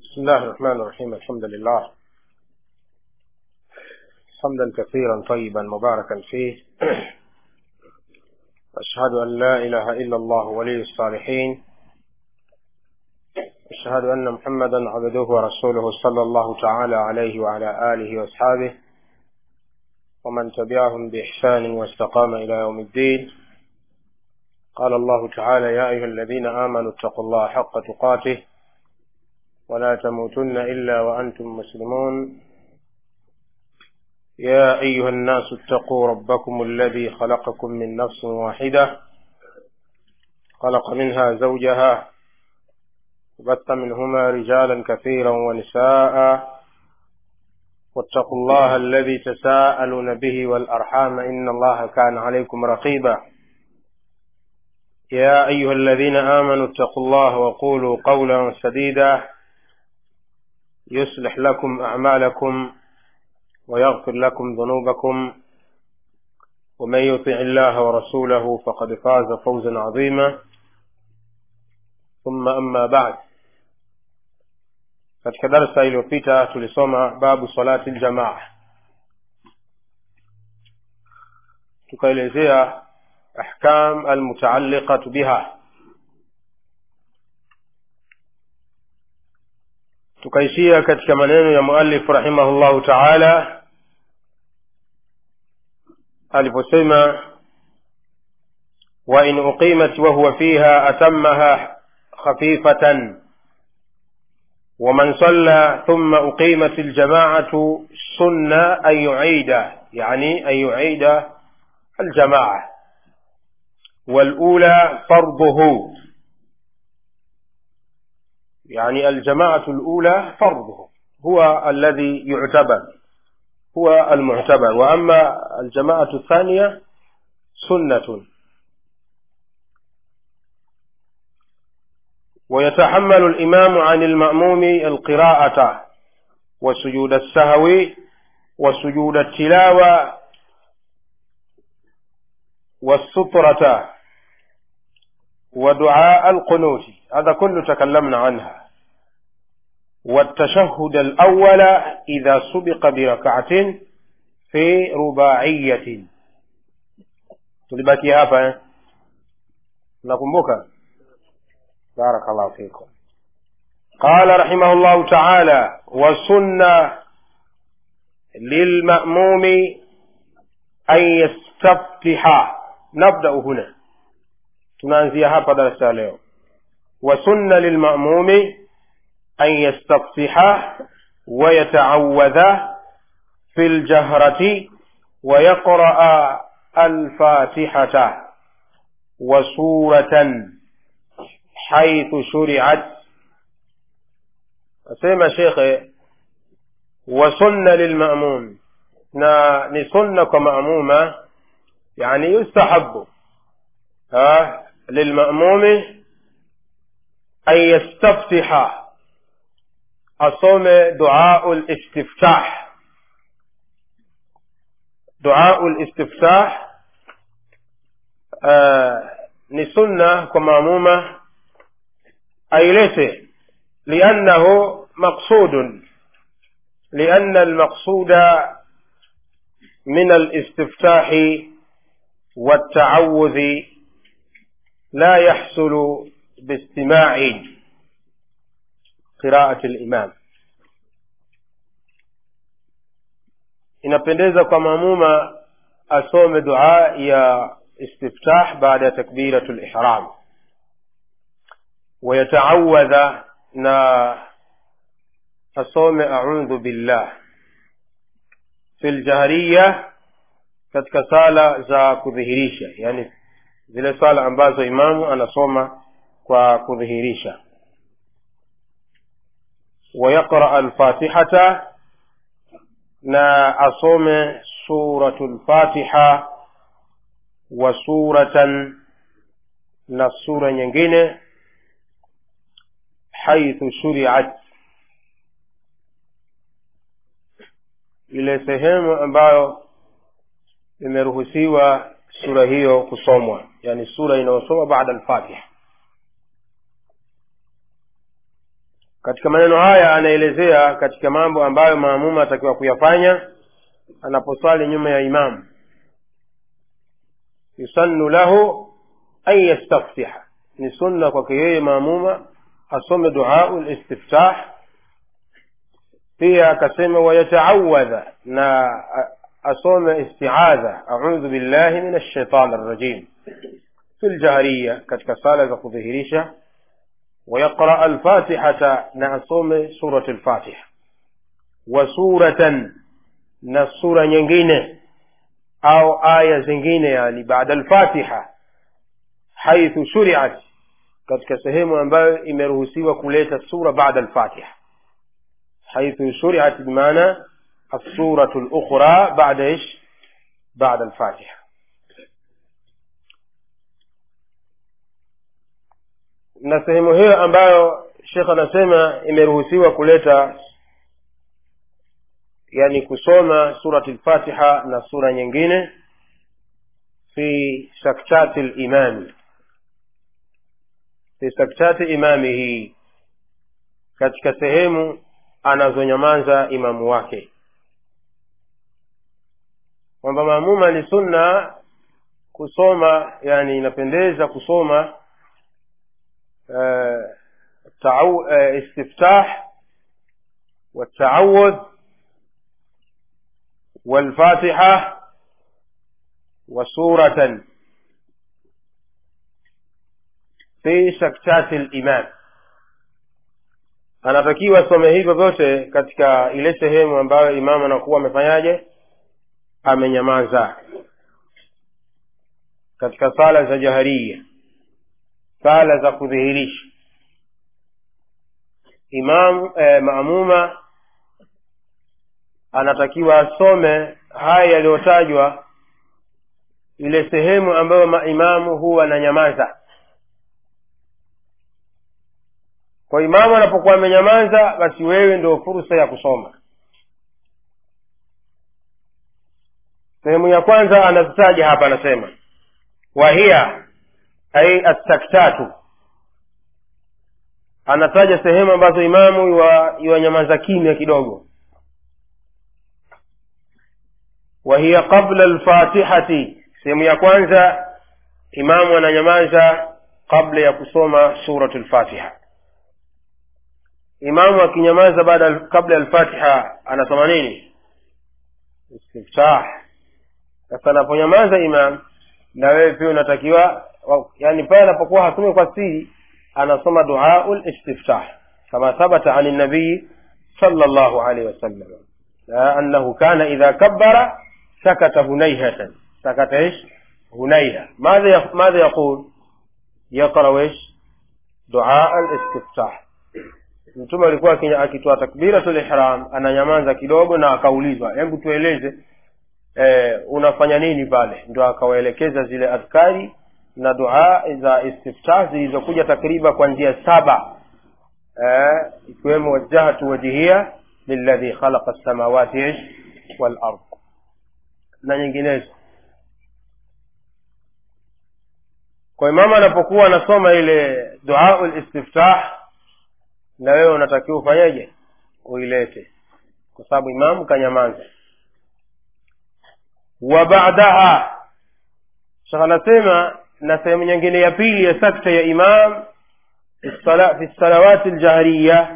بسم الله الرحمن الرحيم الحمد لله حمدا كثيرا طيبا مباركا فيه أشهد أن لا إله إلا الله ولي الصالحين أشهد أن محمدا عبده ورسوله صلى الله تعالى عليه وعلى آله وأصحابه ومن تبعهم بإحسان واستقام إلى يوم الدين قال الله تعالى يا أيها الذين آمنوا اتقوا الله حق تقاته ولا تموتن إلا وأنتم مسلمون يا أيها الناس اتقوا ربكم الذي خلقكم من نفس واحدة خلق منها زوجها وبث منهما رجالا كثيرا ونساء واتقوا الله الذي تساءلون به والأرحام إن الله كان عليكم رقيبا يا أيها الذين آمنوا اتقوا الله وقولوا قولا سديدا يصلح لكم أعمالكم ويغفر لكم ذنوبكم ومن يطع الله ورسوله فقد فاز فوزا عظيما ثم أما بعد katika darsa iliyopita tulisoma babu salati ljamaa tukaelezea ahkam almutaalliqatu biha tukaishia katika maneno ya muallif rahimahullahu taala aliposema wain uqimat wahuwa fiha atamaha khafifatan ومن صلى ثم أقيمت الجماعة سنة أن يعيد يعني أن يعيد الجماعة والأولى فرضه يعني الجماعة الأولى فرضه هو الذي يعتبر هو المعتبر وأما الجماعة الثانية سنة ويتحمل الإمام عن المأموم القراءة وسجود السهو وسجود التلاوة والسطرة ودعاء القنوت هذا كله تكلمنا عنها والتشهد الأول إذا سبق بركعة في رباعية tulibaki hapa eh? nakumbuka بارك الله فيكم قال رحمه الله تعالى وسنة للمأموم أن يستفتح نبدأ هنا tunaanzia hapa darasa ya leo wasunna lilmamumi an yastaftiha wayataawadha fi ljahrati wayaqraa alfatihata wasuratan haithu shuriat asema shekhe wasunna lilmamum na ni sunna kwa mamuma yani yustahabu للمأموم أن يستفتح أصوم دعاء الاستفتاح دعاء الاستفتاح آه نسنة كمامومة أي ليس لأنه مقصود لأن المقصود من الاستفتاح والتعوذ لا يحصل باستماع قراءة الإمام inapendeza kwa mamuma asome dua ya istiftah baada ya takbiratu lihram wayataawadha na asome audhu billah fi ljahriya katika sala za kudhihirisha yani zile swala ambazo imamu anasoma kwa kudhihirisha wayaqraa alfatihata na asome suratu lfatiha wa suratan na sura nyingine haithu shuriat ile sehemu ambayo imeruhusiwa sura hiyo kusomwa yani sura inayosoma baada alfatiha katika maneno haya anaelezea katika mambo ambayo maamuma atakiwa kuyafanya anaposwali nyuma ya imamu yusannu lahu an yastaftiha ni sunna kwake yeye maamuma asome duau listiftah pia akasema wayataawadha na asome istiadha audhu billahi min alshaitan arrajim fi ljahriya katika sala za kudhihirisha ويقرأ الفاتحة نعصوم سورة الفاتحة وسورة نسورة nyingine أو آية zingine يعني بعد الفاتحة حيث شرعت katika sehemu ambayo imeruhusiwa kuleta sura baada alfatiha haithu shuriat bimaana assuratu lukhra bada ish bada alfatiha na sehemu hiyo ambayo shekh anasema imeruhusiwa kuleta yani kusoma surati lfatiha na sura nyingine fi saktati limami fi saktati imamihi katika sehemu anazonyamaza imamu wake kwamba maamuma ni sunna kusoma yani inapendeza kusoma uh, تعو... uh, استفتاح والتعوذ والفاتحة وسورة في سكتات الإمام anatakiwa some hivyo vyote katika ile sehemu ambayo imamu anakuwa amefanyaje amenyamaza katika sala za jaharia sala za kudhihirisha imam eh, maamuma anatakiwa asome haya yaliyotajwa ile sehemu ambayo maimamu huwa ananyamaza kwa imamu anapokuwa amenyamaza basi wewe ndio fursa ya kusoma sehemu ya kwanza anazitaja hapa anasema wahiya ai astaktatu anataja sehemu ambazo imamu iwanyamaza kimya kidogo wahiya qabla lfatihati sehemu ya kwanza imamu ananyamaza kabla ya kusoma suratu lfatiha imamu akinyamaza baada kabla ya lfatiha anasoma nini istiftah sasa anaponyamaza imam na wewe pia unatakiwa yani pale anapokuwa hasome kwa siri anasoma duau listiftah kama thabata ani nabii sala llahu alaihi wasallam annahu kana idha kabbara sakata hunaihatan sakata ish hunaiha madha madha yaqul yaqra ish duaa listiftah mtume alikuwa akitoa takbiratul ihram ananyamaza kidogo na akaulizwa hebu tueleze e, unafanya nini pale ndo akawaelekeza zile adhkari na dua za istiftah zilizokuja takriban kwa njia saba e, ikiwemo wajahatu wajihia liladhi khalaqa lsamawati walard na nyinginezo kwa imamu anapokuwa anasoma ile duau listiftah na wewe unatakiwa ufanyeje uilete kwa sababu imamu kanyamaza wa baadaha shekh anasema na sehemu nyingine ya pili ya sakta ya imam fi salawati ljahriya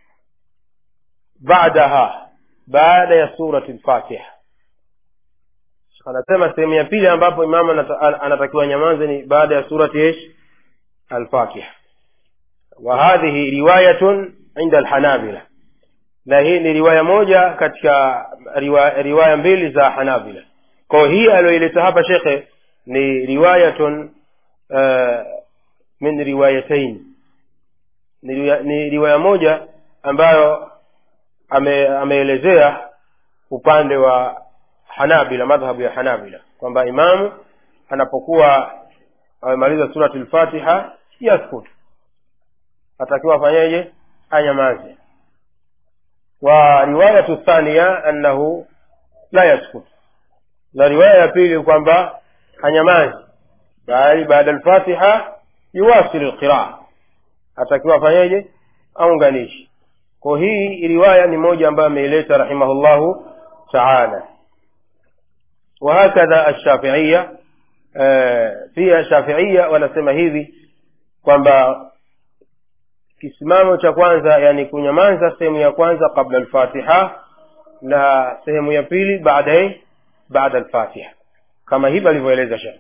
baadaha baada ya surati lfatiha shekh anasema sehemu ya pili ambapo imamu anatakiwa nyamaze ni baada ya surati ish alfatiha وهذه رواية عند الحنابلة na hii ni riwaya moja katika riwaya, riwaya mbili za hanabila kwao hii aliyoileta hapa shekhe ni riwayatun uh, min riwayatain ni, riwaya, ni riwaya moja ambayo ame, ameelezea upande wa hanabila madhhabu ya hanabila kwamba imamu anapokuwa amemaliza surati lfatiha yaskutu atakiwa afanyeje anyamaze wa riwayatu thania annahu la yaskut na riwaya ya pili kwamba hanyamazi bali baada alfatiha yuwasilu lqiraa atakiwa afanyeje aunganishi kwa hii riwaya ni moja ambayo ameileta rahimahullahu taala wahakadha alshafiiya pia shafiiya wanasema hivi kwamba kisimamo cha kwanza yani kunyamaza sehemu ya kwanza qabla alfatiha na sehemu ya pili baadaye baada alfatiha kama hivi alivyoeleza shekh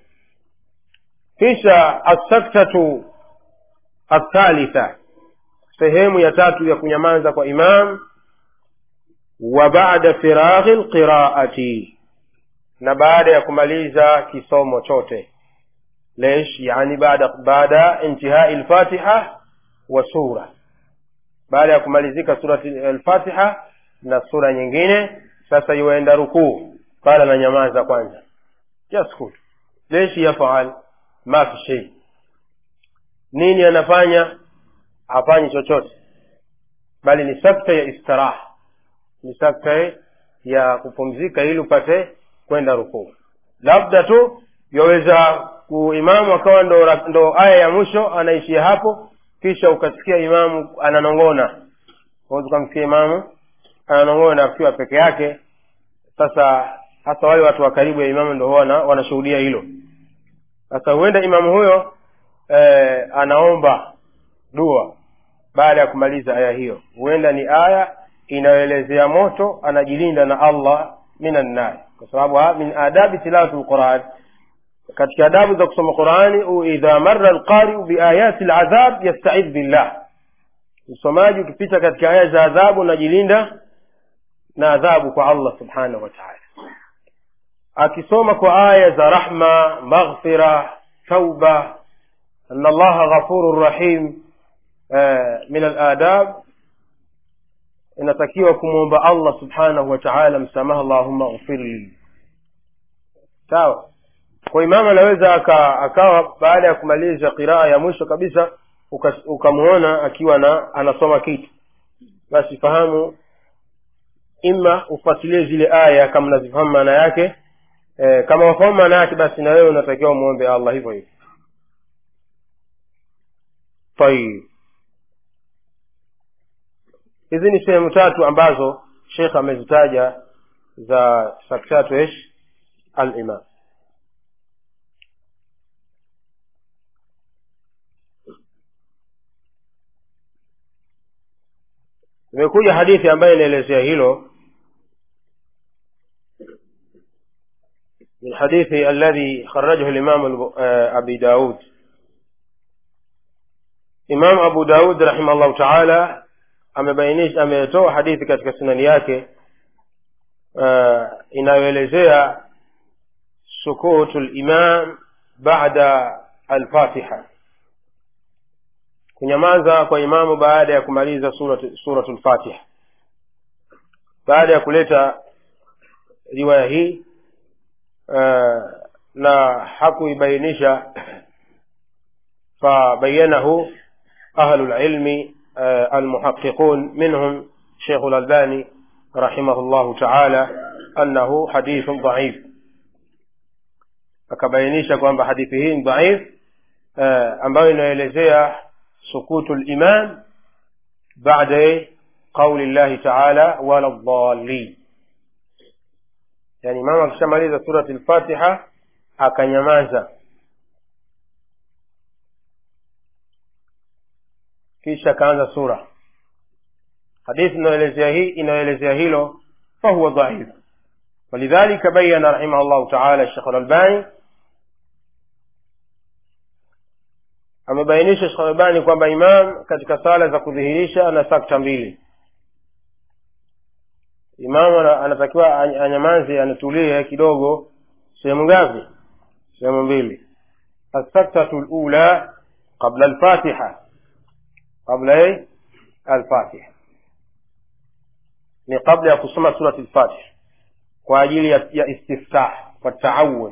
kisha assaktatu athalitha sehemu ya tatu ya kunyamaza kwa imam wa bada firaghi lqiraati na baada ya kumaliza kisomo chote lesh yani baada baada intihai lfatiha wa sura baada ya kumalizika surati alfatiha na sura nyingine sasa yuenda rukuu qala ananyamaza kwanza yaskut leshi yafaal ma fi shei nini anafanya hafanyi chochote bali ni sakta ya istiraha ni sakta ya kupumzika ili upate kwenda rukuu labda tu yaweza imamu akawa ndo, ndo aya ya mwisho anaishia hapo kisha ukasikia imamu ananong'ona waweza ukamsikia imamu ananong'ona akiwa peke yake sasa hasa wale watu wa karibu ya imamu ndo wana wanashuhudia hilo sasa huenda imamu huyo eh, anaomba dua baada ya kumaliza aya hiyo huenda ni aya inayoelezea moto anajilinda na allah minan nar kwa sababu min adabi tilawati lquran katika adabu za kusoma qurani idha mara lqariu biayati ladhab yastaidh billah msomaji ukipita katika aya za adhabu unajilinda na adhabu kwa allah subhanahu wa taala akisoma kwa aya za rahma maghfira tauba ana allaha ghafurun rahim min aladab inatakiwa kumwomba allah subhanahu wa taala msamaha allahumma ghfirli sawa kwa imamu anaweza aka, akawa baada ya kumaliza qiraa ya mwisho kabisa ukamwona akiwa na anasoma kitu basi fahamu ima ufuatilie zile aya kama unazifahamu maana yake e, kama wafahamu maana yake basi na wewe unatakiwa umwombe allah hivyo hivyo tayib hizi ni sehemu tatu ambazo shekh amezitaja za saktatu ish alimam imekuja hadithi ambayo inaelezea hilo من حديث الذي خرجه الإمام أبي داود إمام أبو داود رحمه الله تعالى amebainisha ametoa hadithi katika sunani yake uh, inayoelezea sukutu limam bada alfatiha kunyamaza kwa imamu baada ya kumaliza suratu, suratu lfatiha baada ya kuleta riwaya hii uh, na hakuibainisha fabayanahu ahlu lilmi المحققون منهم شيخ الألباني رحمه الله تعالى أنه حديث ضعيف akabainisha kwamba hadithi hii ni dhaif ambayo inaelezea sukutu liman bada qauli llahi taala wala dhalin yani mama akishamaliza surati lfatiha akanyamaza kisha akaanza sura hadithi inayoelezea hii inayoelezea hilo fahuwa dhaif ولذلك بين رحمه الله تعالى الشيخ الألباني amebainisha Sheikh Albani kwamba imam katika sala za kudhihirisha ana sakta mbili. Imam anatakiwa anyamaze, anatulie kidogo. Sehemu ngapi? Sehemu mbili. As-saktatu al-ula qabla al-Fatiha, qabla al-Fatiha ni kabla ya kusoma surati al-Fatiha kwa ajili ya, ya istiftah wa taawud.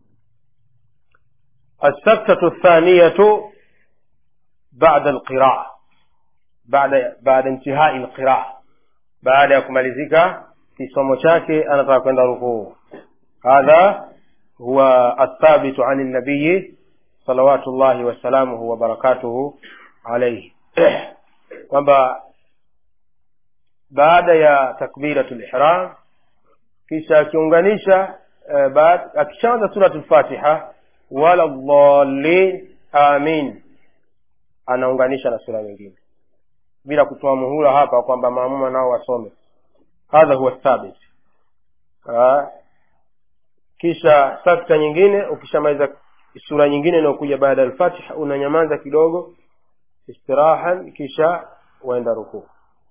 السكتة الثانية بعد القراءة بعد بعد انتهاء القراءة بعد يكملزك في somo chake anataka kwenda rukuu هذا هو الثابت عن النبي صلوات الله وسلامه وبركاته عليه kwamba baada ya takbiratu lihram kisha akiunganisha eh, baad- akishaanza suratu lfatiha wala dhalin amin anaunganisha na sura nyingine bila kutoa muhula hapa kwamba maamuma nao wasome hadha huwa thabit Ah, kisha sakta nyingine ukishamaliza sura nyingine inayokuja baada ya alfatiha unanyamaza kidogo istirahan kisha waenda rukuu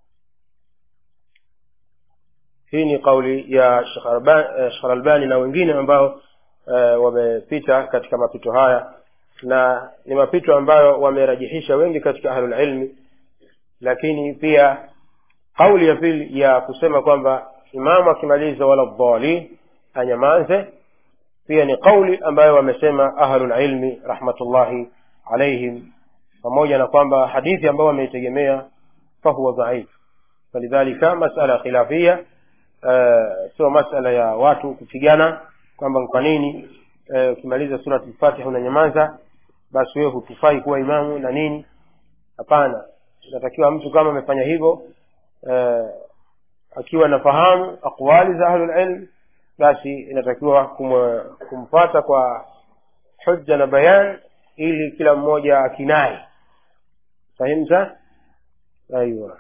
hii ni kauli ya Sheikh Alba- eh, Sheikh albani na wengine ambao eh, wamepita katika mapito haya na ni mapito ambayo wamerajihisha wengi katika ahlulilmi lakini pia kauli ya pili ya kusema kwamba imamu akimaliza wala dhalin anyamaze pia ni kauli ambayo wamesema ahlulilmi rahmatullahi alaihim pamoja na kwamba hadithi ambayo wameitegemea fahuwa dhaif falidhalika masala khilafia uh, sio masala ya watu kupigana kwamba kwa nini eh, ukimaliza surat lfatiha unanyamaza basi wewe hutufai kuwa imamu na nini hapana inatakiwa mtu kama amefanya hivyo eh, akiwa nafahamu aqwali za ahlulilm basi inatakiwa kum, kumfata kwa hujja na bayan ili kila mmoja akinai fahimta aiwa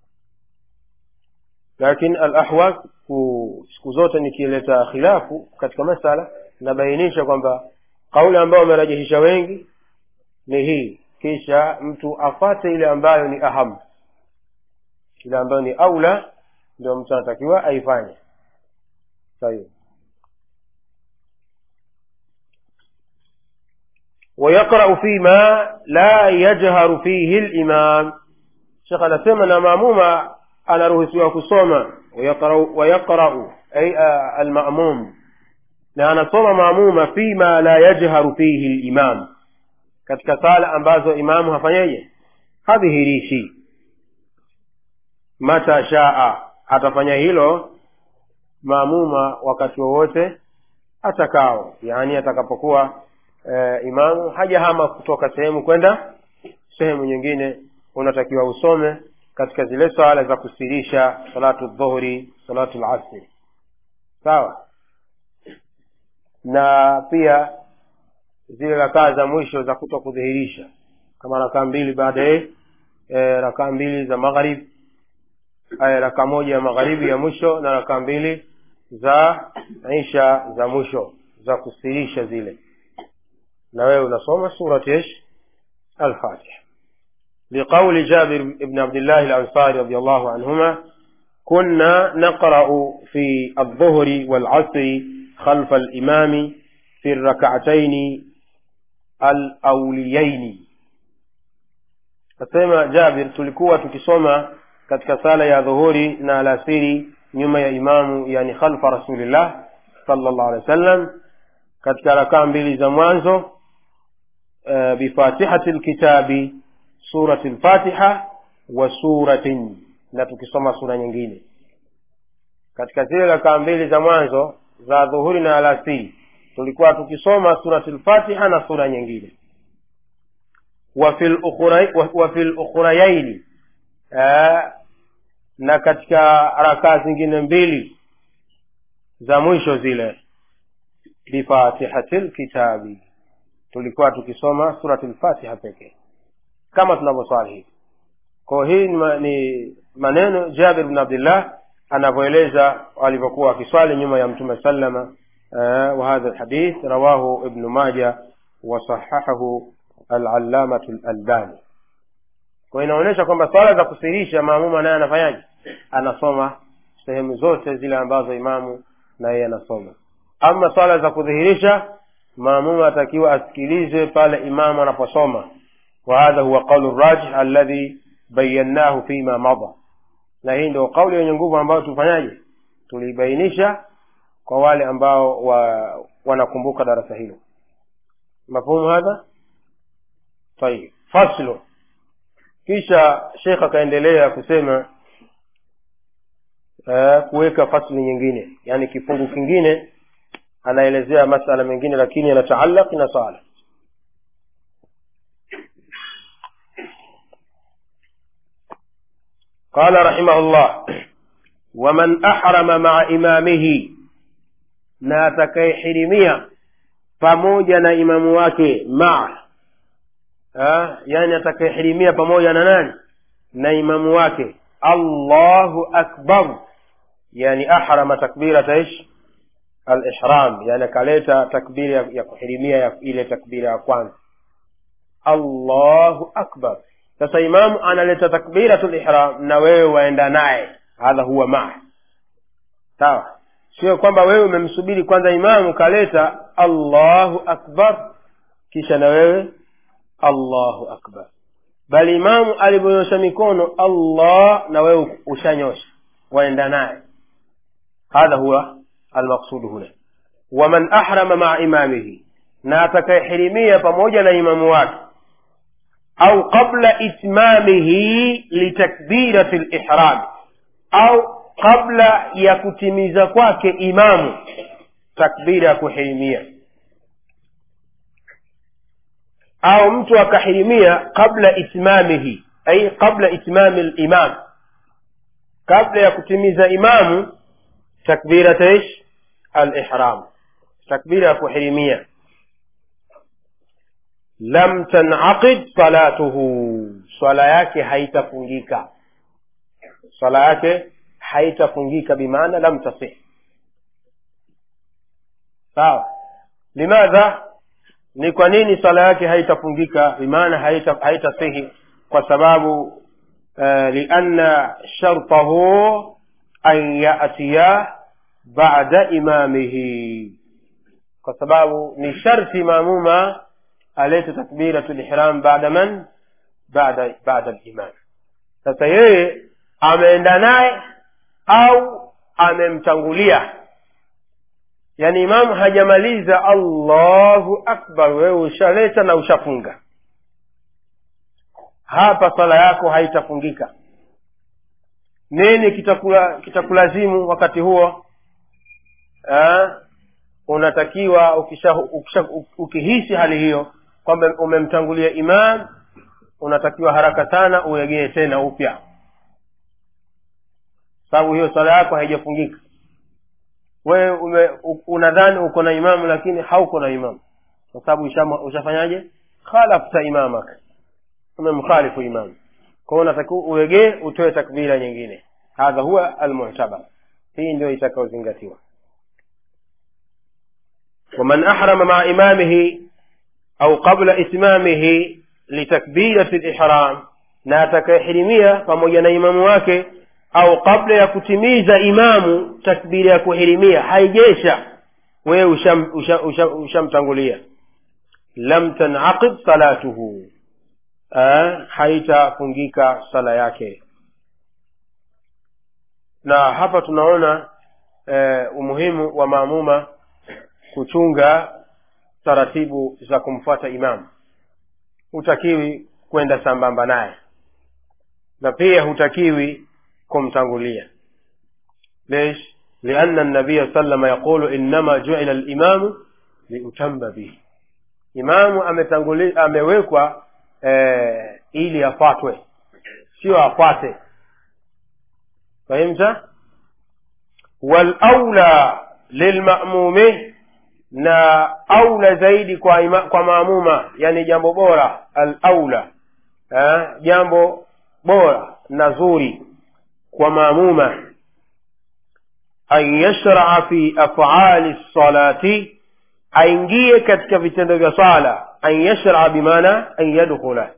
lakini alahwa siku zote nikileta khilafu katika masala nabainisha kwamba kauli ambayo wamerajihisha wengi ni hii kisha mtu afate ile ambayo ni aham ile ambayo ni aula ndio mtu anatakiwa aifanye sahihi ويقرأ فيما لا يجهر فيه الإمام شيخ anasema na maamuma anaruhusiwa kusoma wayaqrau ay almamum na anasoma maamuma fima la yajharu fihi limam katika sala ambazo imamu hafanyeje hadhihirishi mata shaa atafanya hilo maamuma wakati wowote atakao yaani atakapokuwa e, imamu hajahama kutoka sehemu kwenda sehemu nyingine unatakiwa usome katika zile swala za kusirisha salatu dhuhuri salatu lasri sawa na pia zile rakaa za mwisho za kuto kudhihirisha kama rakaa mbili baadaye e, rakaa mbili za magharib rakaa moja ya magharibi ya mwisho na rakaa mbili za isha za mwisho za kusirisha zile na wewe unasoma surati ish alfatiha لقول جابر بن عبد الله الأنصاري رضي الله عنهما كنا نقرأ في الظهر والعصر خلف الإمام في الركعتين الأوليين asema jabir tulikuwa tukisoma katika sala ya dhuhuri na alasiri nyuma ya imamu yani khalfa rasulillah salllah alehi wa sallam katika rakaa mbili za mwanzo uh, bifatihati lkitabi surati lfatiha wa suratin na tukisoma sura nyingine katika zile rakaa mbili za mwanzo za dhuhuri na alasiri tulikuwa tukisoma surati lfatiha na sura nyingine wa fi lukhurayaini na katika rakaa zingine mbili za mwisho zile bifatihati lkitabi tulikuwa tukisoma surati lfatiha pekee kama tunavyoswali hivi kwao hii ni, ma, ni maneno jabir bn abdillah anavyoeleza walivyokuwa wakiswali nyuma ya mtume salama uh, wahadha lhadith rawahu ibnu maja wasahahahu alallamatu lalbani kwa inaonyesha kwamba swala za kusirisha maamuma naye anafanyaje anasoma sehemu zote zile ambazo imamu na yeye anasoma ama swala za kudhihirisha maamuma atakiwa asikilize pale imamu anaposoma وهذا هو قول الراجح الذي بيناه فيما مضى na hii ndio kauli yenye nguvu ambayo tufanyaje tuliibainisha kwa wale ambao wa, wanakumbuka darasa hilo mafhumu hadha tayib faslu kisha shekh akaendelea kusema uh, kuweka fasli nyingine yani kifungu kingine anaelezea masala mengine lakini yanataallaq na sala قال رحمه الله waman ahrama maa imamihi na atakayehirimia pamoja na imamu wake maa yani atakayehirimia pamoja na nani na imamu wake allahu akbar yani ahrama takbirata ish alihram yani akaleta takbiri ya, ya kuhirimia ya ile takbira ya kwanza allahu akbar sasa imamu analeta takbiratu lihram na wewe waenda naye hadha huwa maa sawa sio kwamba wewe umemsubiri kwanza imamu kaleta allahu akbar kisha na wewe allahu akbar bali imamu alivyonyosha mikono allah na wewe ushanyosha waenda naye hadha huwa almaqsudu huna waman ahrama maa imamihi na atakayehirimia pamoja na imamu wake au qabla itmamihi litakbirati lihram au kabla ya kutimiza kwake imamu takbira ya kuhirimia au mtu akahirimia qabla itmamihi ai qabla itmami limam kabla ya kutimiza imamu takbirata ish alihram takbira ya kuhirimia lam tanaqid salatuhu swala yake haitafungika swala yake haitafungika bimaana lam tasih sawa limadha ni kwa nini swala yake haitafungika bimaana haitasihi haita, haita kwa sababu uh, lianna shartahu an yatiya bada imamihi kwa sababu ni sharti maamuma alete takbiratu lihram baada man baada baada limam sasa yeye ameenda naye au amemtangulia yaani imamu hajamaliza allahu akbar wewe ushaleta na ushafunga hapa swala yako haitafungika nini kitakula kitakulazimu wakati huo ha? unatakiwa ukisha, ukisha, ukihisi hali hiyo kwamba umemtangulia imam unatakiwa haraka sana uregee tena upya sababu hiyo swala yako haijafungika wewe unadhani uko na imamu lakini hauko na imamu kwa sababu ushafanyaje khalafta imamak umemkhalifu imamu kwa hiyo unatakiwa uregee utoe takbira nyingine hadha huwa almu'tabar hii ndio itakayozingatiwa ومن أحرم مع إمامه أو قبل إتمامه لتكبيرة الإحرام na atakayehirimia pamoja na imamu wake au kabla ya kutimiza imamu takbira ya kuhirimia haijesha wewe ushamtangulia usha, usha, usha lam tanaqid salatuhu haitafungika sala yake na hapa tunaona e, umuhimu wa maamuma kuchunga taratibu za kumfuata imamu hutakiwi kwenda sambamba naye na pia hutakiwi kumtangulia ليش لأن النبي صلى الله عليه وسلم يقول إنما جعل الإمام ليتم به imamu ametanguli amewekwa eh, ili afuatwe sio afuate fahimta walaula lilmamumi na aula zaidi kwa, ima, kwa maamuma yani jambo bora alaula eh, jambo bora na zuri kwa maamuma an yashraa fi afali lsalati aingie katika vitendo vya sala an yashraa bimaana an yadkhula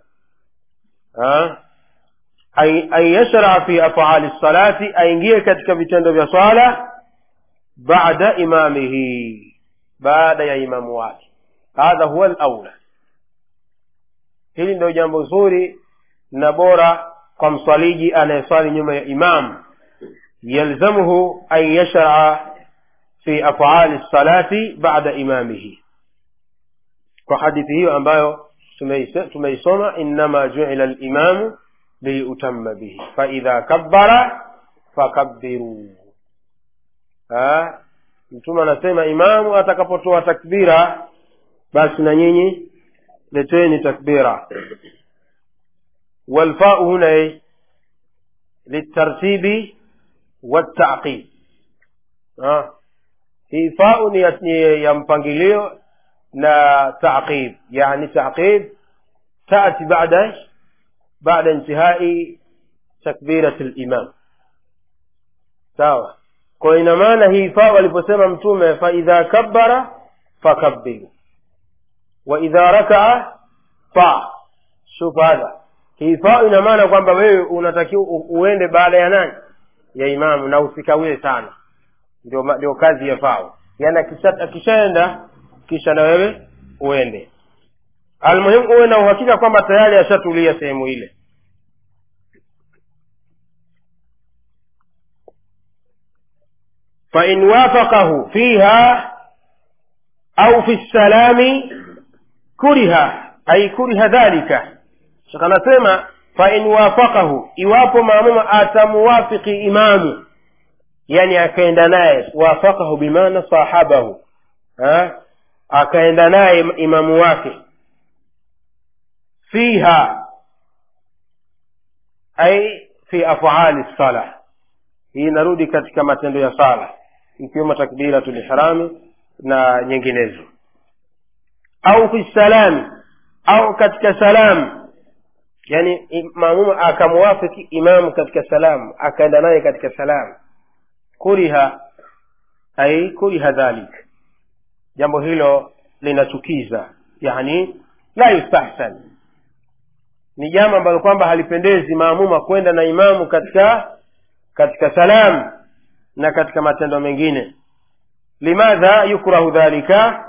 an yashraa fi afali lsalati aingie katika vitendo vya sala bada imamihi baada ya imamu wake hadha huwa laula hili ndio jambo zuri na bora kwa mswaliji anayeswali nyuma ya imamu yalzamuhu an yashraa fi afali lsalati bada imamihi kwa hadithi hiyo ambayo tumeisoma innama juila limamu liyutama bihi faidha kabbara fakabbiru mtume anasema imamu atakapotoa takbira basi na nyinyi leteni takbira walfau huna litartibi والتعقيب آه. hii fau ni ya, ni ya mpangilio na taqib yani taqib tati bada bada intihai takbirat limam sawa kwa ina maana hii fau aliposema mtume faidha kabbara fakabbiru waidha rakaa fa shuf hadha hii fau ina maana kwamba wewe unatakiwa uende baada ya nani ya imamu na usikawie sana ndio ndio kazi ya fao yaani akishaenda kisha na wewe uende almuhimu uwe na uhakika kwamba tayari ashatulia sehemu ile fain wafaqahu fiha au fi lsalami kuriha ai kuriha dhalika shaka anasema fain wafaqahu iwapo maamuma atamuwafiki imamu yani akaenda naye wafaqahu bimaana sahabahu ha? akaenda naye imamu wake fiha ai fi afali sala hii inarudi katika matendo ya sala ikiwemo takbiratu lihrami na nyinginezo au fi salami au katika salamu yani maamuma akamuwafiki imamu katika salamu akaenda naye katika salamu kuriha ai kuriha dhalik jambo hilo linachukiza yani la yustahsan ni jambo ambalo kwamba halipendezi maamuma kwenda na imamu katika katika salamu na katika matendo mengine limadha yukrahu dhalika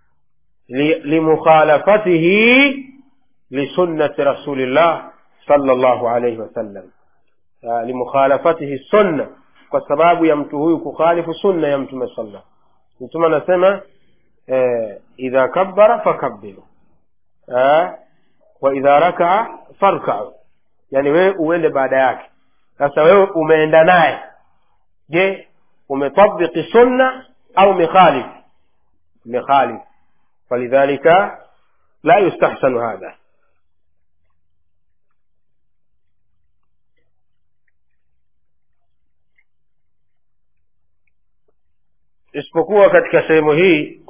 limukhalafatihi lisunnati rasulillah sala llahu alaihi wasallam limukhalafatihi sunna kwa sababu ya mtu huyu kukhalifu sunna ya mtume sallam mtume anasema eh, idha kabbara fakabbiru eh, wa idha rakaa farkau yani wewe uende baada yake sasa wewe umeenda naye je umetabiki sunna au mekhalif mekhalif falidhalika la yustahsanu hadha isipokuwa katika sehemu hii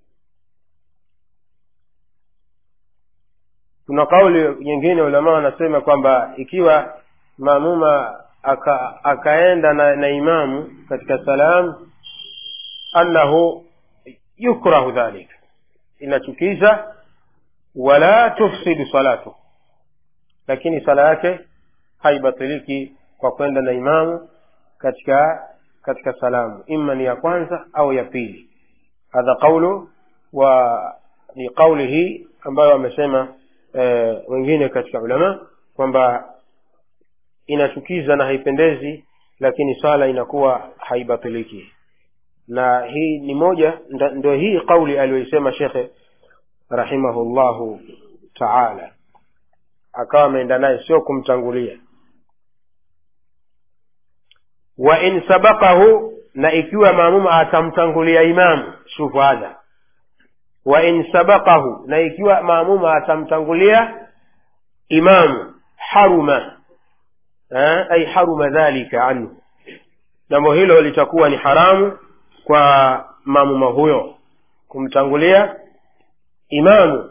kuna kauli nyingine ulama wanasema kwamba ikiwa maamuma aka, akaenda na, na imamu katika salam annahu yukrahu dhalik inachukiza wala tufsidu salatu lakini sala yake haibatiliki kwa kwenda na imamu katika katika salamu ima ni ya kwanza au ya pili hadha qaulu wa ni qauli hii ambayo wamesema e, wengine katika ulama kwamba inachukiza na haipendezi lakini swala inakuwa haibatiliki na hii ni moja ndio hii qauli aliyoisema shekhe rahimahullahu taala akawa ameenda naye sio kumtangulia wa in sabaqahu na ikiwa maamuma atamtangulia imamu shufu hadha wa in sabaqahu na ikiwa maamuma atamtangulia imamu haruma eh, ay haruma dhalika anhu jambo hilo litakuwa ni haramu kwa maamuma huyo kumtangulia imamu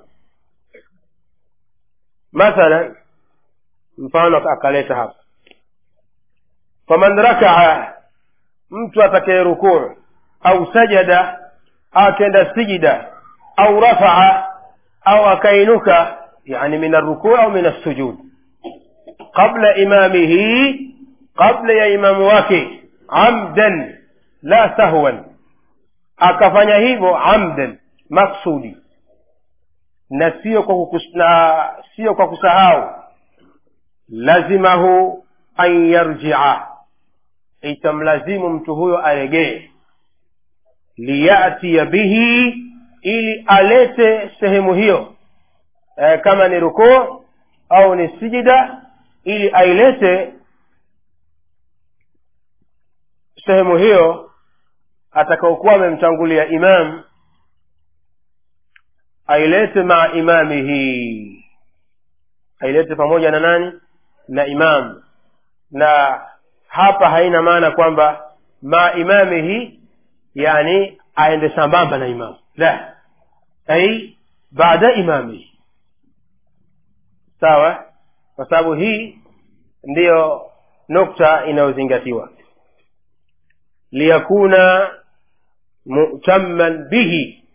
mathalan mfano akaleta hapa faman rakaa mtu atakaye rukuu au sajada akenda sijida au rafaa au akainuka yani min arrukuu au min assujud qabla imamihi qabla ya imamu wake amdan la sahwan akafanya hivyo amdan maksudi na sio kwa kukus, na sio kwa kusahau lazimahu an yarjia itamlazimu mtu huyo aregee liyatiya bihi ili alete sehemu hiyo e, kama ni rukuu au ni sijida ili ailete sehemu hiyo atakaokuwa amemtangulia imam ailete maa imamihi ailete pamoja na nani na imam na hapa haina maana kwamba ma imamihi yani aende sambamba na imamu la ai baada imamihi sawa kwa sababu hii ndiyo nukta inayozingatiwa liyakuna mutamman bihi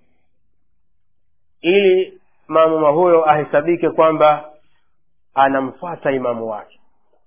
ili maamuma huyo ahesabike kwamba anamfata imamu wake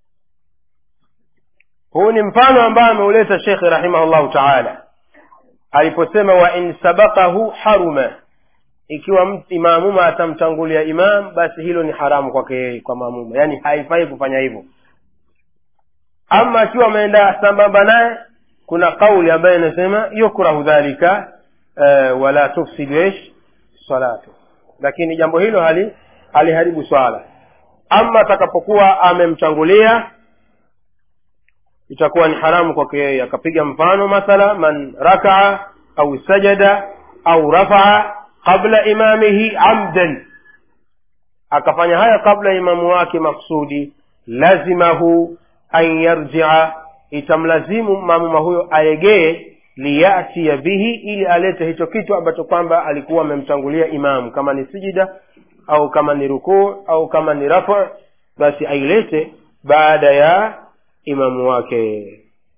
huu ni mfano ambao ameuleta shekhe rahimahullahu taala aliposema wa in sabakahu haruma ikiwa maamuma atamtangulia imam basi hilo ni haramu kwake yeye kwa maamuma yaani haifai kufanya hivyo ama akiwa ameenda sambamba naye kuna kauli ambayo inasema yukrahu dhalika uh, wala tufsidu ish salatu lakini jambo hilo hali haliharibu swala ama atakapokuwa amemtangulia itakuwa ni haramu kwake yeye akapiga mfano mathala man rakaa au sajada au rafaa qabla imamihi amdan akafanya haya kabla imamu wake maksudi lazimahu an yarjia itamlazimu mamuma huyo aregee liyatia bihi ili alete hicho kitu ambacho kwamba alikuwa amemtangulia imamu kama ni sijida au kama ni rukuu au kama ni rafa basi ailete baada ya imamu wake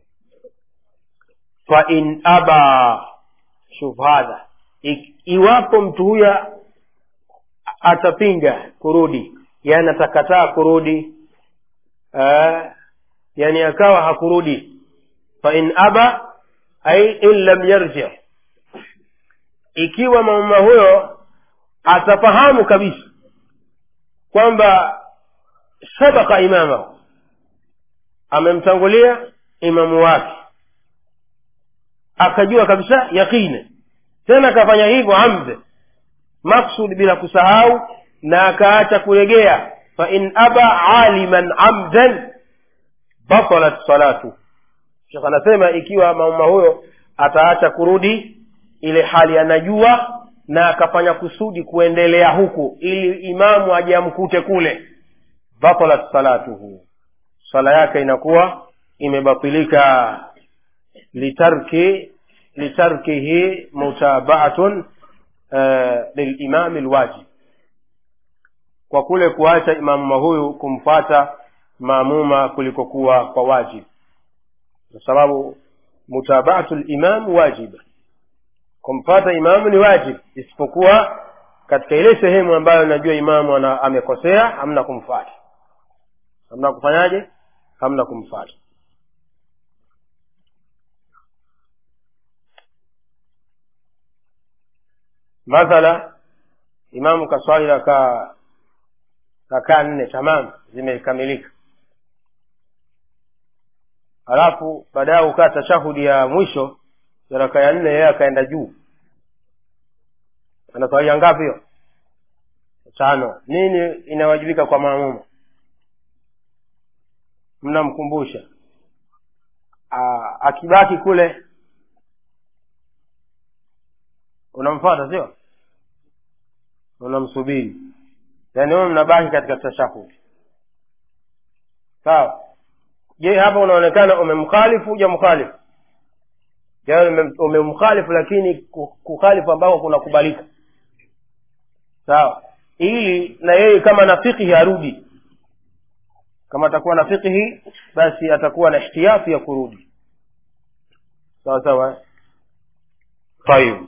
fa in aba shuf hadha iwapo mtu huyo atapinga kurudi yani atakataa kurudi uh, yani akawa hakurudi fa in aba ai in lam yarji ikiwa mama huyo atafahamu kabisa kwamba sabaka imamahu amemtangulia imamu wake akajua kabisa yaqini tena akafanya hivyo amde maksud bila kusahau na akaacha kuregea fa in aba aliman amdan batalat salatu shekh anasema ikiwa mama huyo ataacha kurudi ile hali anajua na akafanya kusudi kuendelea huku ili imamu aje amkute kule batalat salatuhu swala yake inakuwa imebatilika litarki litarkihi mutabaatun uh, lilimami lwajib kwa kule kuacha imamuma huyu kumfata maamuma kulikokuwa kwa wajib kwa sababu mutabaatu limam wajiba kumfata imamu ni wajib isipokuwa katika ile sehemu ambayo najua imamu ana, amekosea hamna kumfata hamna kufanyaje hamna kumfata mathala imamu kaswali rakaa rakaa nne tamam zimekamilika halafu baadaye ukaa tashahudi ya mwisho ya raka ya nne yeye akaenda juu anaswalia ngapi hiyo tano nini inawajibika kwa maamuma mnamkumbusha akibaki kule unamfata sio unamsubiri yaani wewe mnabaki katika tashahudi sawa je hapa unaonekana umemkhalifu huja mkhalifu yaani umemkhalifu lakini kukhalifu ambako kunakubalika sawa ili na yeye kama na fikihi arudi kama atakuwa na fikihi basi atakuwa na ihtiyafi ya kurudi sawa sawa tayib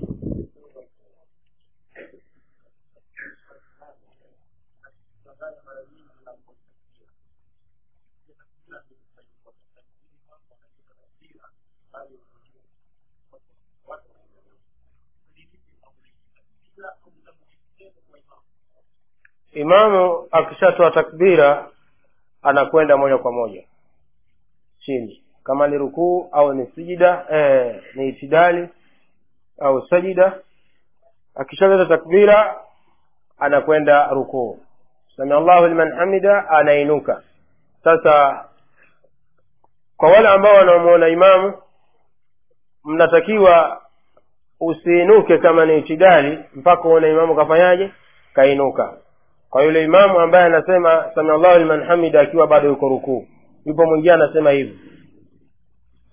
imamu akishatoa takbira anakwenda moja kwa moja chini kama ni rukuu au ni sijida eh, ni itidali au sajida akishaleta takbira anakwenda rukuu samia allahu liman hamida anainuka sasa kwa wale ambao wanamuona imamu mnatakiwa usiinuke kama ni itidali mpaka uone imamu kafanyaje kainuka kwa yule imamu ambaye anasema samiallahu liman hamida akiwa bado yuko rukuu yupo mwingine anasema hivi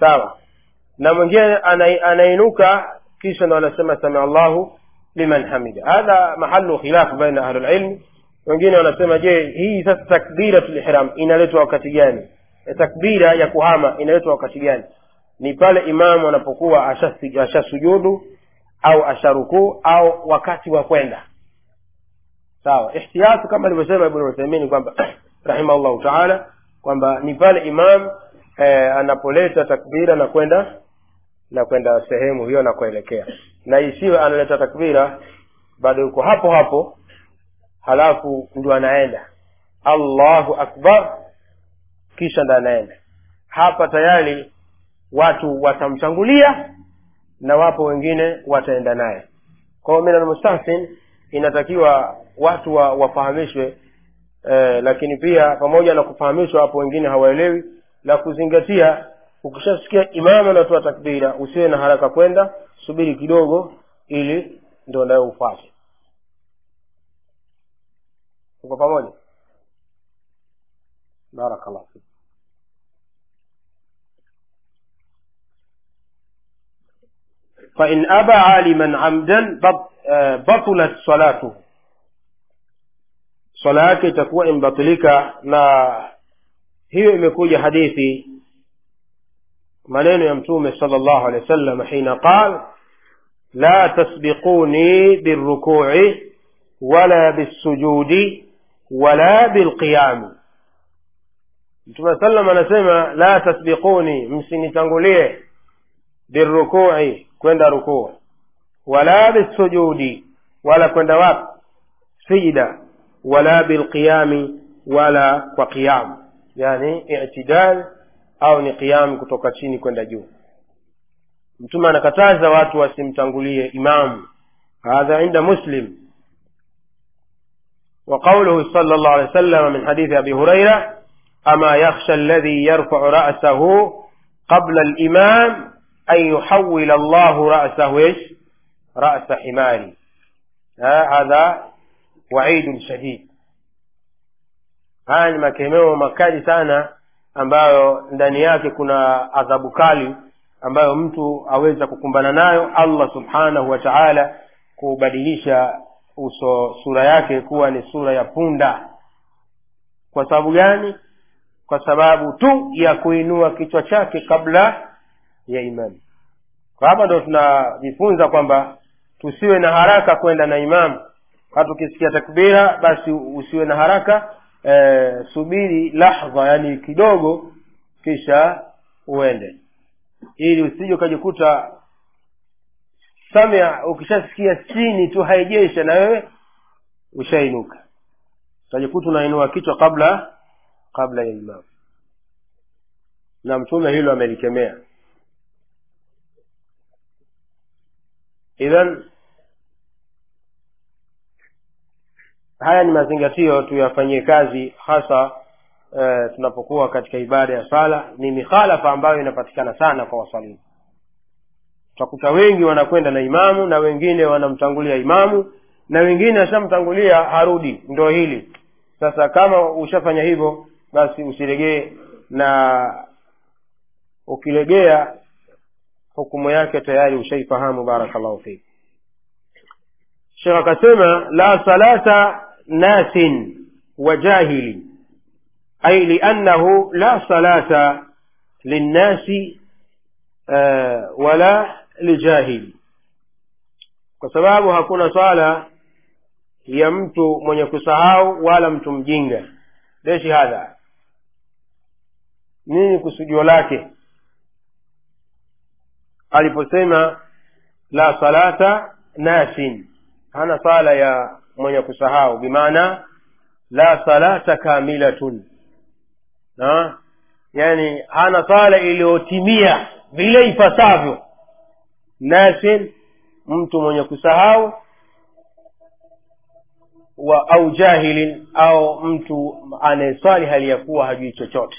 sawa na mwingine ana- anainuka kisha ndo anasema samia allahu liman hamida hadha mahalu khilafu baina ahlulilmi wengine wanasema je hii sasa takbiratul ihram inaletwa wakati gani E, takbira ya kuhama inaletwa wakati gani ni pale imamu anapokuwa ashasi- ashasujudu au asharukuu au wakati wa kwenda sawa ihtiyatu kama alivyosema ibnu uthaimin kwamba rahimahullahu taala kwamba ni pale imam eh, anapoleta takbira na kwenda na kwenda sehemu hiyo na kuelekea na isiwe analeta takbira bado yuko hapo hapo halafu ndio anaenda allahu akbar kisha ndo anaenda hapa tayari watu watamtangulia na wapo wengine wataenda naye kwao min almustahsin inatakiwa watu wa, wafahamishwe eh, lakini pia pamoja na kufahamishwa hapo wengine hawaelewi la kuzingatia ukishasikia imamu anatoa takbira usiwe na haraka kwenda subiri kidogo ili ndo nayo ufate uko pamoja barakallah fik فإن أبى عالما عمدا بط- آه، بطلت صلاته swala yake itakuwa imebatilika na hiyo imekuja hadithi maneno ya mtume sala llahu alehi wasallam hina qal la tasbiquni birrukuci wala bissujudi wala bilqiyami mtume sallam anasema la tasbiquni msinitangulie birrukuci kwenda rukuu wala bisujudi wala kwenda wapi sijda wala bilqiyami wala kwa qiyam yani itidal au ni qiyam kutoka chini kwenda juu mtume anakataza watu wasimtangulie imamu hadha inda muslim وقوله صلى الله عليه وسلم من حديث أبي هريرة أما يخشى الذي يرفع رأسه قبل الإمام أن يحول الله رأسه إيش رأس حمار ها هذا waidun shadid haya ni makemeo makali sana ambayo ndani yake kuna adhabu kali ambayo mtu aweza kukumbana nayo allah subhanahu wa taala kubadilisha uso sura yake kuwa ni sura ya punda kwa sababu gani kwa sababu tu ya kuinua kichwa chake kabla ya imani kwa hapa ndo tunajifunza kwamba tusiwe na haraka kwenda na imamu hata ukisikia takbira basi usiwe na haraka e, subiri lahdha yani kidogo kisha uende ili usije ukajikuta samia ukishasikia chini tu haijesha na wewe ushainuka utajikuta unainua kichwa kabla kabla ya imamu na mtume hilo amelikemea idhan haya ni mazingatio tuyafanyie kazi hasa e, tunapokuwa katika ibada ya sala ni mikhalafa ambayo inapatikana sana kwa wasalimu utakuta wengi wanakwenda na imamu na wengine wanamtangulia imamu na wengine ashamtangulia harudi ndo hili sasa kama ushafanya hivyo basi usiregee na ukilegea hukumu yake tayari ushaifahamu barakallahu fik shekh akasema la salata nasin wa jahili ay liannahu la salata linnasi uh, wala lijahili kwa sababu hakuna swala ya mtu mwenye kusahau wala mtu mjinga leshi hadha nini kusudio lake aliposema la salata nasin hana sala ya mwenye kusahau bimaana la salata kamilatun na yani hana sala iliyotimia vile ipasavyo nasin mtu mwenye kusahau wa au jahilin au mtu anayeswali hali ya kuwa hajui chochote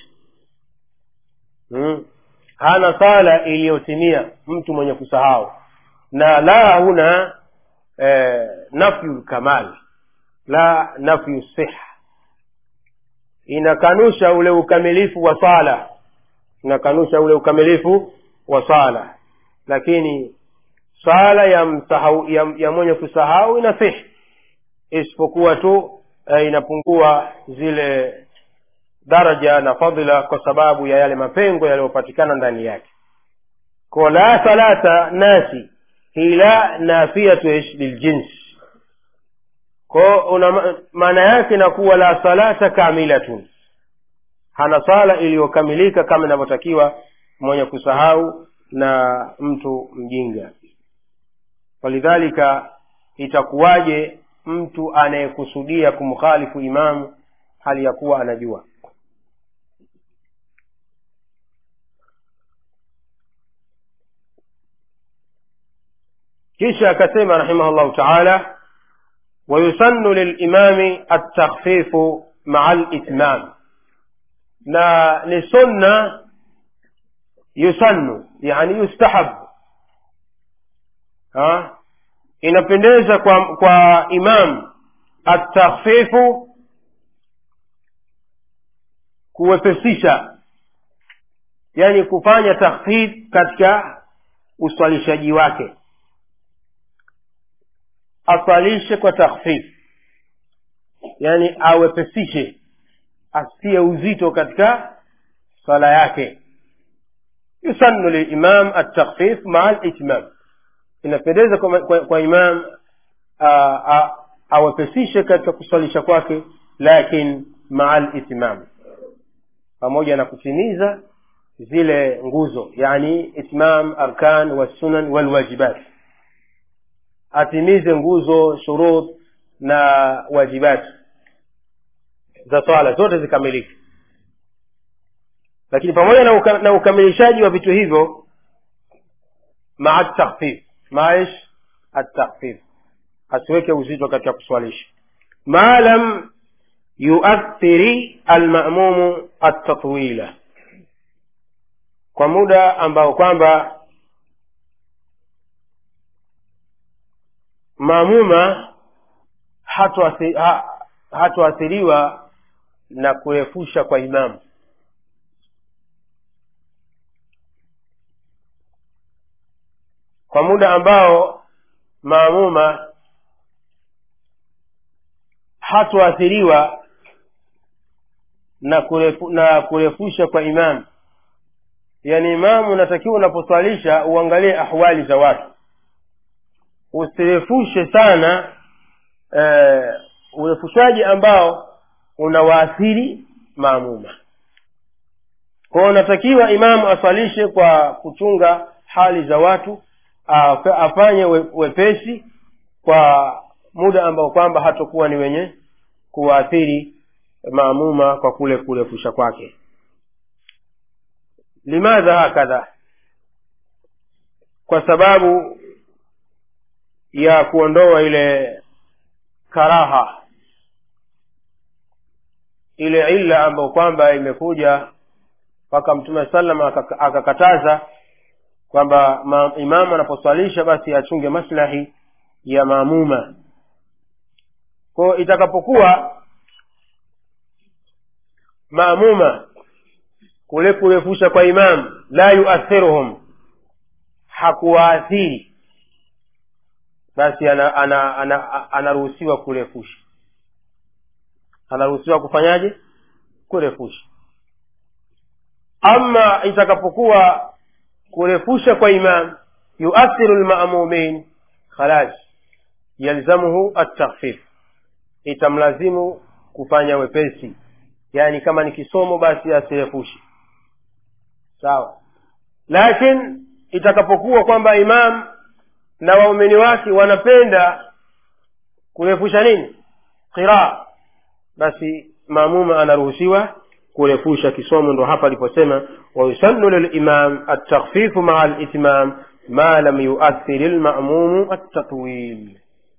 hmm. hana sala iliyotimia mtu mwenye kusahau na la huna eh, nafyu lkamal la nafyu siha inakanusha ule ukamilifu wa sala inakanusha ule ukamilifu wa swala lakini swala ya msahau ya, ya mwenye kusahau inasihi isipokuwa tu eh, inapungua zile daraja na fadhila kwa sababu ya yale mapengo yaliyopatikana ndani yake ko la salata nasi hila nafiyatu ish liljins ko una maana yake inakuwa la salata kamilatun hana sala iliyokamilika kama inavyotakiwa mwenye kusahau na mtu mjinga walidhalika itakuwaje mtu anayekusudia kumkhalifu imamu hali ya kuwa anajua kisha akasema rahimahullahu taala wayusannu lilimami altakhfifu maa litmam na ni sunna yusannu yani yustahab ha? inapendeza kwa kwa imam atakhfifu kuwepesisha yani kufanya takhfif katika uswalishaji wake aswalishe kwa takhfif yani awepesishe asiye uzito katika swala yake yusannu lilimam atakhfif maa litmam inapendeza kwa, kwa, kwa imam awepesishe katika kuswalisha kwake lakin maa litmam pamoja na kutimiza zile nguzo yani itmam arkan wassunan walwajibat atimize nguzo shurut na wajibat za swala zote zikamilike lakini pamoja na, uka, na ukamilishaji wa vitu hivyo maa takhfif maish atakhfif asiweke uzito katika kuswalisha ma lam yuathiri almamumu atatwila kwa muda ambao kwamba maamuma hatoathiriwa ha, na kurefusha kwa imamu kwa muda ambao maamuma hatoathiriwa na, kurefu, na kurefusha kwa imamu yaani imamu unatakiwa unaposwalisha uangalie ahwali za watu usirefushe sana eh, urefushaji ambao unawaathiri maamuma kwao unatakiwa imamu aswalishe kwa kuchunga hali za watu afanye wepesi kwa muda ambao kwamba hatokuwa ni wenye kuwaathiri maamuma kwa kule kurefusha kwake limadha hakadha kwa sababu ya kuondoa ile karaha ile illa ambayo kwamba imekuja mpaka mtume salam akakataza kwamba imamu anaposwalisha basi achunge maslahi ya maamuma kwao itakapokuwa maamuma kule kurefusha kwa imamu la yuathiruhum hakuwaathiri basi anaruhusiwa ana, ana, ana, ana kurefusha anaruhusiwa kufanyaje kurefusha ama itakapokuwa kurefusha kwa imam yuathiru lmamumin khalas yalzamuhu atakhfif itamlazimu kufanya wepesi yaani kama ni kisomo basi asirefushe sawa lakini itakapokuwa kwamba imam na waumini wake wanapenda kurefusha nini qiraa basi maamuma anaruhusiwa kurefusha kisomo ndo hapa aliposema wayusannu lilimam atakhfifu maa litmam ma lam yuathiri lmamumu attatwil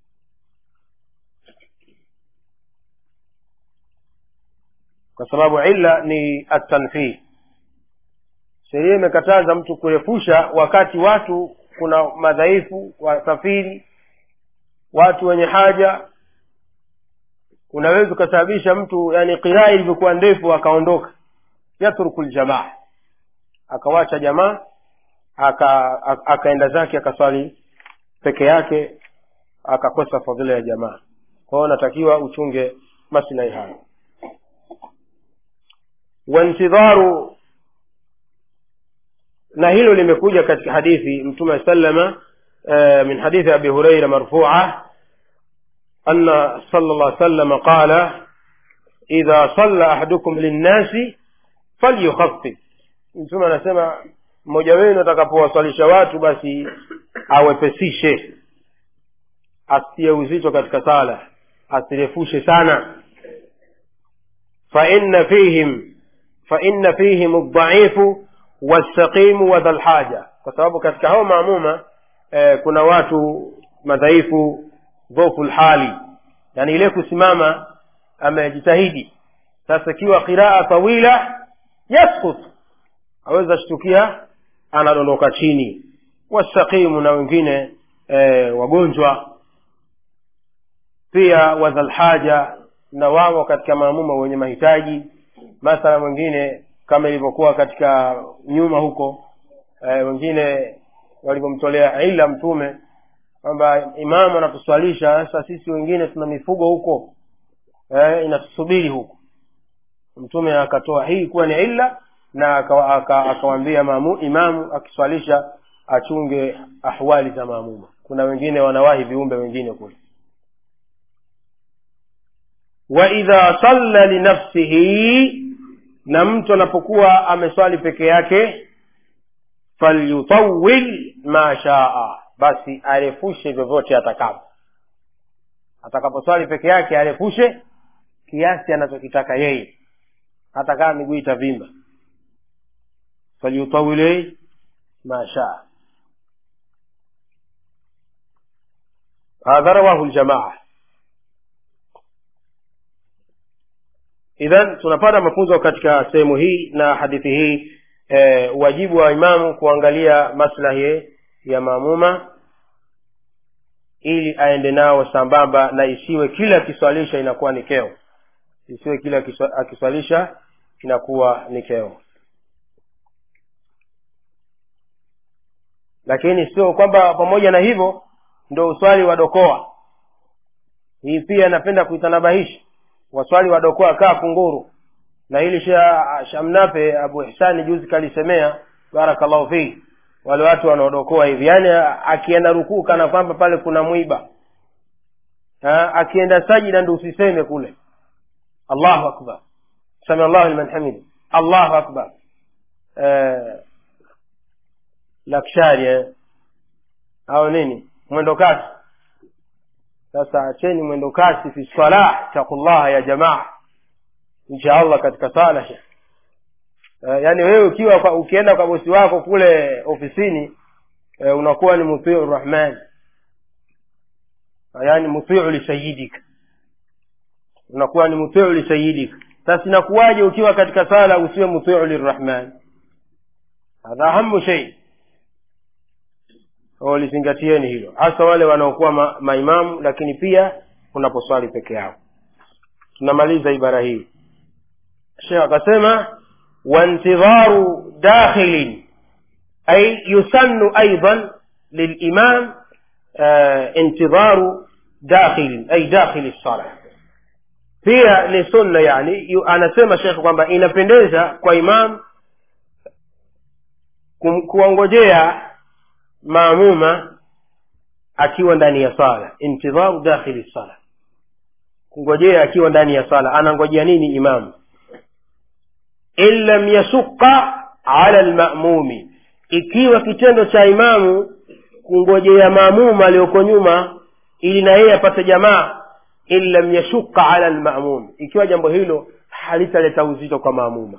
kwa sababu illa ni atanfih sheria imekataza mtu kurefusha wakati watu kuna madhaifu wasafiri watu wenye haja unaweza ukasababisha mtu yani qiraa ilivyokuwa ndefu akaondoka yatruku ljamaa akawacha jamaa aka aka- akaenda zake akaswali peke yake akakosa fadhila ya jamaa kwa hiyo natakiwa uchunge maslahi hayo wantidharu na hilo limekuja katika hadithi mtume sallama eh, min hadithi abi hureira marfua anna sala llah sallama qala idha salla ahadukum linnasi falyukhafif mtume anasema mmoja wenu atakapowaswalisha watu basi awepesishe asitie uzito katika sala asirefushe sana faina fihim faina fihim ldhaifu wassaqimu wa dhalhaja kwa sababu katika hao maamuma eh, kuna watu madhaifu dhofu lhali yani ile kusimama amejitahidi sasa ikiwa qiraa tawila yaskut aweza shtukia anadondoka chini wasaqimu na wengine e, wagonjwa pia wadhalhaja na wamo katika maamuma wenye mahitaji mathala mwingine kama ilivyokuwa katika nyuma huko e, wengine walivyomtolea ila mtume kwamba imamu anatuswalisha sasa sisi wengine tuna mifugo huko e, inatusubiri huko mtume akatoa hii kuwa ni illa na akawambia aka, aka maamu, imamu akiswalisha achunge ahwali za maamuma kuna wengine wanawahi viumbe wengine kule waidha salla linafsihi na mtu anapokuwa ameswali peke yake falyutawil ma shaa basi arefushe vyovyote atakapo atakaposwali peke yake arefushe kiasi anachokitaka yeye hata kama miguu itavimba falyutawil ma shaa hadha rawahu ljamaa idhan tunapata mafunzo katika sehemu hii na hadithi hii e, wajibu wa imamu kuangalia maslahi ya maamuma ili aende nao sambamba na isiwe kila akiswalisha inakuwa ni keo isiwe kila akiswa- akiswalisha inakuwa ni keo lakini sio kwamba pamoja na hivyo ndo uswali wadokoa hii pia napenda kuitanabahisha waswali wadokoa kaa kunguru na hili sha shamnape abu ihsani juzi kalisemea barakallahu fihi wale watu wanaodokoa hivi yaani akienda rukuu kana kwamba pale kuna mwiba ha, akienda sajida ndo usiseme kule allahu akbar sami allahu liman hamidi allahu akbar eh, lakshari eh. au nini mwendo kasi sasa acheni mwendo kasi fi salah taqullaha ya jamaa insha allah katika sala shekh uh, yaani wewe ukiwa kwa, ukienda kwa bosi wako kule ofisini uh, unakuwa ni mutiu rahman uh, yaani mutiu lisayidik unakuwa ni mutiu lisayidik sasa inakuwaje ukiwa katika sala usiwe mutiu lirrahman hadha ahamu shei lizingatieni hilo hasa wale wanaokuwa ma, maimamu lakini pia unaposwali peke yao tunamaliza ibara hii shekh akasema wantidharu dakhilin ay yusannu aidan lilimam uh, intidharu dakhilin ay dakhili lsala pia ni sunna yani yu, anasema shekh kwamba inapendeza kwa imam kum- kuwangojea maamuma akiwa ndani ya sala intidharu dakhili sala kungojea akiwa ndani ya sala anangojea nini imamu in lam yasuqa ala lmamumi ikiwa kitendo cha imamu kungojea maamuma aliyoko nyuma ili na yeye apate jamaa in lam yashuqa ala lmamum ikiwa jambo hilo halitaleta uzito kwa maamuma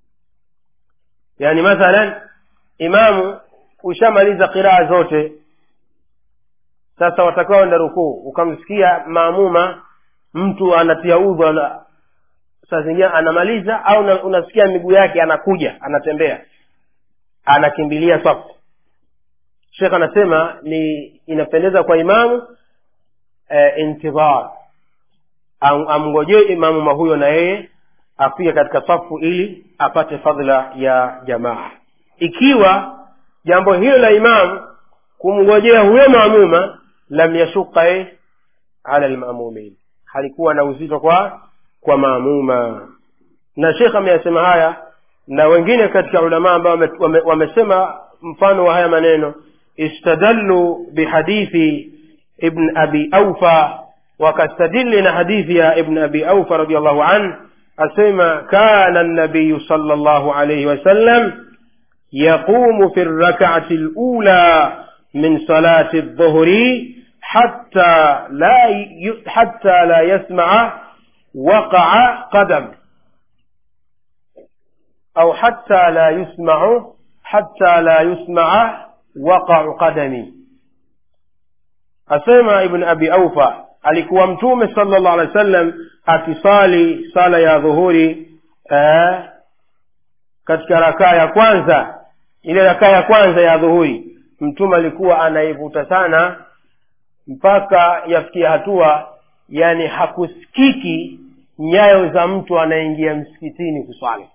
yani mathalan imamu ushamaliza qiraa zote sasa watakiwa enda rukuu ukamsikia maamuma mtu anatia udhu ana, saa zingine anamaliza au una, unasikia miguu yake anakuja anatembea anakimbilia safu shekh anasema ni inapendeza kwa imamu e, intidhar Am, amngojee imamuma huyo na yeye afike katika safu ili apate fadhila ya jamaa ikiwa jambo hilo la imamu kumngojea huyo maamuma lam yashuka eh, ala lmamumin halikuwa na uzito kwa kwa maamuma na shekh ameyasema haya na wengine katika ulamaa ambao wame- wame- wamesema mfano wa haya maneno istadallu bihadithi ibn abi aufa wakastadili na hadithi ya ibn abi aufa radiallahu anh asema kana nabiyu sala llahu alaihi wasallam yaqumu fi rakati lula min salati ldhuhri حتى لا ي... حتى لا يسمع وقع قدم أو حتى لا يسمع حتى لا يسمع وقع قدمي أسمع ابن أبي أوفى alikuwa mtume sallallahu alaihi wasallam akisali sala ya dhuhuri eh, katika rakaa ya kwanza ile rakaa ya kwanza ya dhuhuri mtume alikuwa anaivuta sana mpaka yafikia hatua yani hakusikiki nyayo za mtu anaingia msikitini kuswali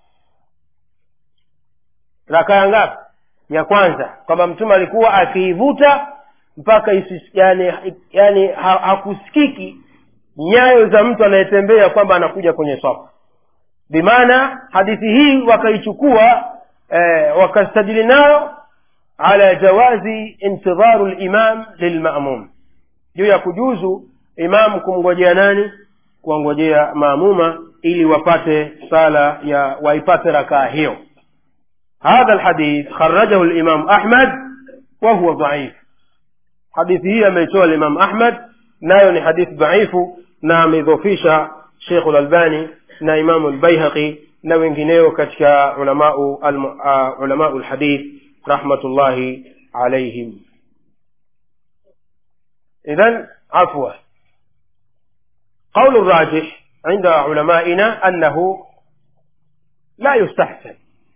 raka ya ngapi ya kwanza kwamba mtume alikuwa akiivuta mpaka isi, yani, yani ha, hakusikiki nyayo za mtu anayetembea kwamba anakuja kwenye soko bimaana hadithi hii wakaichukua eh, wakastadili nayo ala jawazi intidharu limam lilmamum juu ya kujuzu imamu kumngojea nani kuwangojea maamuma ili wapate sala ya waipate rakaa hiyo hadha lhadith kharajahu limam ahmad wahuwa dhaif hadithi hii ameitoa limam ahmad nayo ni hadithi dhaifu na ameidhofisha shekhu lalbani na imamu lbaihaqi na wengineo katika ulamau uh, ulamau lhadith rahmatullahi alaihim إذا عفوا قول الراجح عند علمائنا أنه لا يستحسن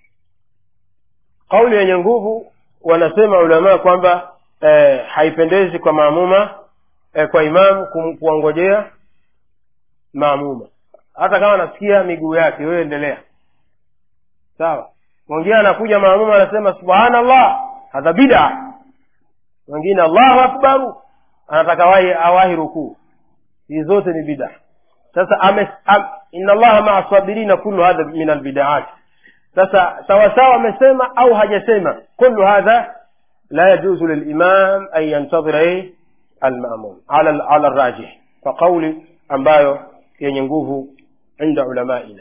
قول yenye nguvu wanasema ulamaa kwamba eh, haipendezi kwa maamuma eh, kwa imamu kuwangojea maamuma hata kama anasikia miguu yake wewe endelea sawa mwingine anakuja maamuma anasema subhanallah hadha bida mwingine allahu akbaru anataka wahi awahi rukuu hizi zote ni bida sasa ame, am, inna allaha maa sabirina kullu hadha min albidaat sasa sawasawa amesema au hajasema kullu hadha la yajuzu lilimam an yantadhira almamum ala ala rajih kwa qauli ambayo yenye nguvu inda ulamaina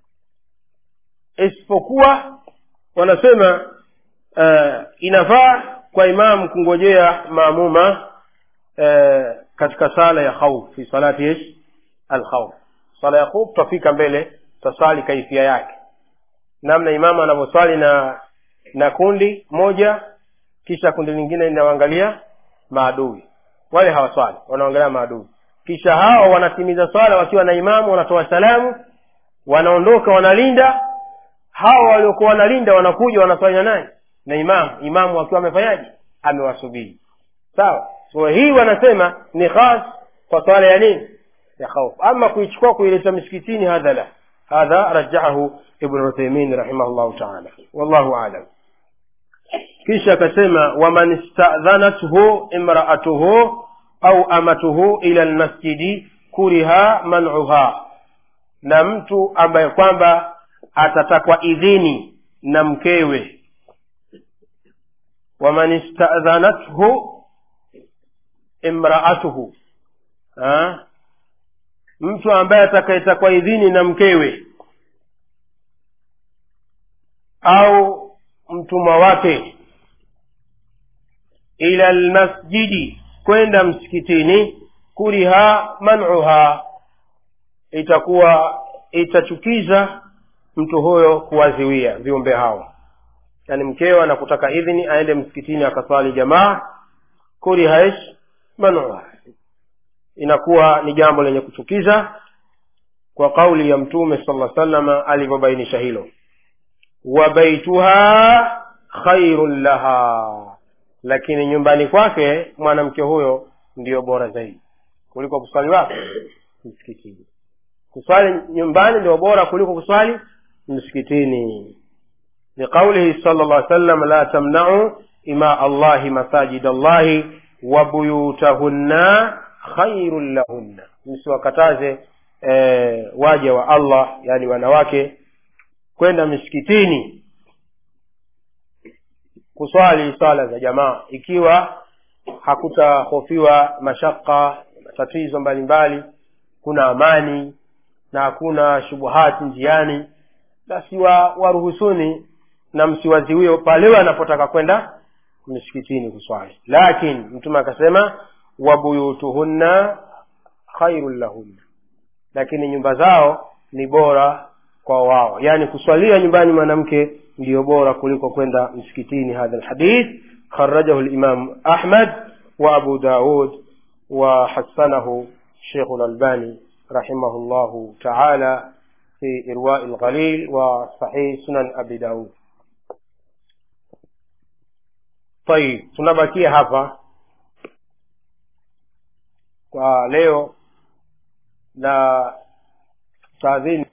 isipokuwa wanasema uh, inafaa kwa imamu kungojea maamuma eh, katika sala ya khauf fi salati ish alkhauf sala ya khauf tutafika mbele tutaswali kaifia yake namna imamu anavyoswali na na kundi moja kisha kundi lingine linaangalia maadui wale hawaswali wanaangalia maadui kisha hao wanatimiza swala wakiwa na imamu wanatoa salamu wanaondoka wanalinda hao waliokuwa wanalinda wanakuja wanaswali na nani na imamu imamu akiwa amefanyaje amewasubiri sawa sura hii wanasema ni khas kwa swala ya nini ya khauf ama kuichukua kuileta misikitini hadha la hadha rajahahu ibn uthaymin rahimahullahu taala wallahu alam kisha akasema waman istadhanathu imraatuhu au amatuhu ila lmasjidi kuriha manuha na mtu ambaye kwamba atatakwa idhini na mkewe waman istadhanathu imraatuhu ha? mtu ambaye atakayetakwa idhini na mkewe au mtumwa wake ila lmasjidi kwenda msikitini kuriha manuha itakuwa itachukiza mtu huyo kuwaziwia viumbe hao yaani mkewe anakutaka idhini aende msikitini akaswali jamaa kuriha ish manuha inakuwa ni jambo lenye kuchukiza kwa kauli ya mtume sala salama alivyobainisha hilo wa baituha khairun laha lakini nyumbani kwake mwanamke huyo ndiyo bora zaidi kuliko kuswali wapi msikitini kuswali nyumbani ndio bora kuliko kuswali msikitini liqaulihi sala llah sallam la tamnau ima allahi masajid allahi wa buyutahunna khairun lahunna msiwakataze e, waja wa allah yani wanawake kwenda misikitini kuswali swala za jamaa ikiwa hakutahofiwa mashaka matatizo mbalimbali kuna amani na hakuna shubuhati njiani basi wa waruhusuni na msiwaziwie pale wanapotaka kwenda misikitini kuswali lakini mtume akasema wabuyutuhunna khairun lahunna lakini nyumba zao ni bora kwa wao yaani kuswalia nyumbani mwanamke ndiyo bora kuliko kwenda msikitini hadha lhadith kharajahu limamu ahmad wa abu daud wa hasanahu shekhu lalbani رحمه الله تعالى في إرواء الغليل وصحيح سنن أبي داود طيب tunabakia hapa kwa leo na taadhini